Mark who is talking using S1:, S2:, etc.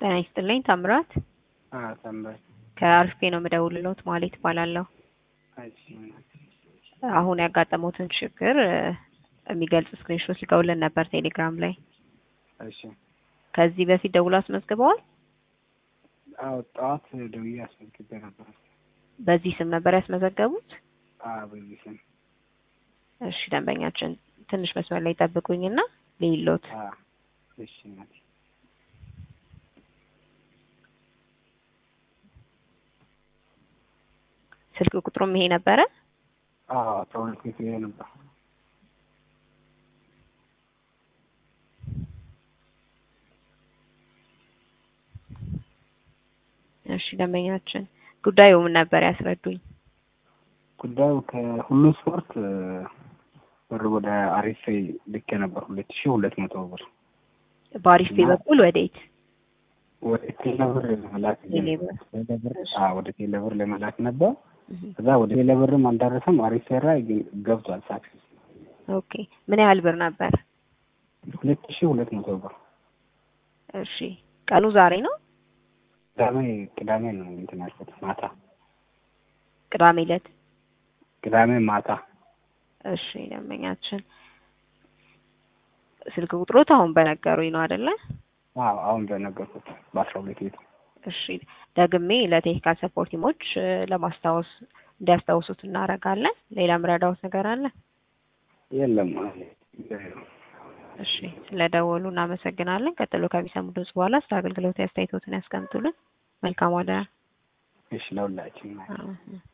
S1: ጤና ይስጥልኝ ታምራት
S2: ታምራት
S1: ከአርፌ ነው የምደውልልዎት ማለት እባላለሁ።
S2: እሺ
S1: አሁን ያጋጠመዎትን ችግር እ የሚገልጽ ስክሪንሾት ልከውልን ነበር ቴሌግራም ላይ።
S2: እሺ
S1: ከዚህ በፊት ደውሎ አስመዝግበዋል?
S2: አዎ ጠዋት ደውዬ አስመዝግቤ ነበር።
S1: በዚህ ስም ነበር ያስመዘገቡት?
S2: አዎ በዚህ ስም
S1: እሺ ደንበኛችን ትንሽ መስመር ላይ ጠብቁኝና ልይሎት።
S2: አዎ እሺ እናቴ
S1: ስልክ ቁጥሩም ይሄ ነበረ?
S2: አዎ አስራ ሁለት ቤት ይሄ ነበር።
S1: እሺ ደንበኛችን ጉዳዩ ምን ነበር ያስረዱኝ።
S2: ጉዳዩ ከሁሉ ስፖርት እ ብር ወደ አሪፌ ልኬ ነበር ሁለት ሺህ ሁለት መቶ ብር
S1: በአሪፌ በኩል ወዴት?
S2: ወደ ቴሌብር ለመላክ
S1: ቴሌብር።
S2: ቴሌብር አዎ ወደ ቴሌብር ለመላክ ነበር። ከዛ ወደ ቴሌብርም አልደረሰም። አሪፌ ላይ ግን ገብቷል ሳክሰስ
S1: ኦኬ ምን ያህል ብር ነበር?
S2: ሁለት ሺህ ሁለት መቶ ብር
S1: እሺ ቀኑ ዛሬ ነው?
S2: ቅዳሜ ቅዳሜ ነው እንትን ያልኩት ማታ
S1: ቅዳሜ ዕለት።
S2: ቅዳሜ ማታ
S1: እሺ ደንበኛችን ስልክ ቁጥሮት አሁን በነገሩኝ ነው አይደለ?
S2: አዎ አሁን በነገርኩት በአስራ ሁለት ቤት
S1: እሺ ደግሜ ለቴክኒካል ሰፖርት ቲሞች እ ለማስታወስ እንዲያስታውሱት እናደርጋለን። ሌላ ምረዳውት ነገር አለ?
S2: የለም
S1: እሺ ስለደወሉ እናመሰግናለን። ቀጥሎ ከሚሰሙ ድምጽ በኋላ ስለ አገልግሎት አስተያየቶትን ያስቀምጡልን። መልካም ዋዳ።
S2: እሺ ለሁላችን
S1: አዎ።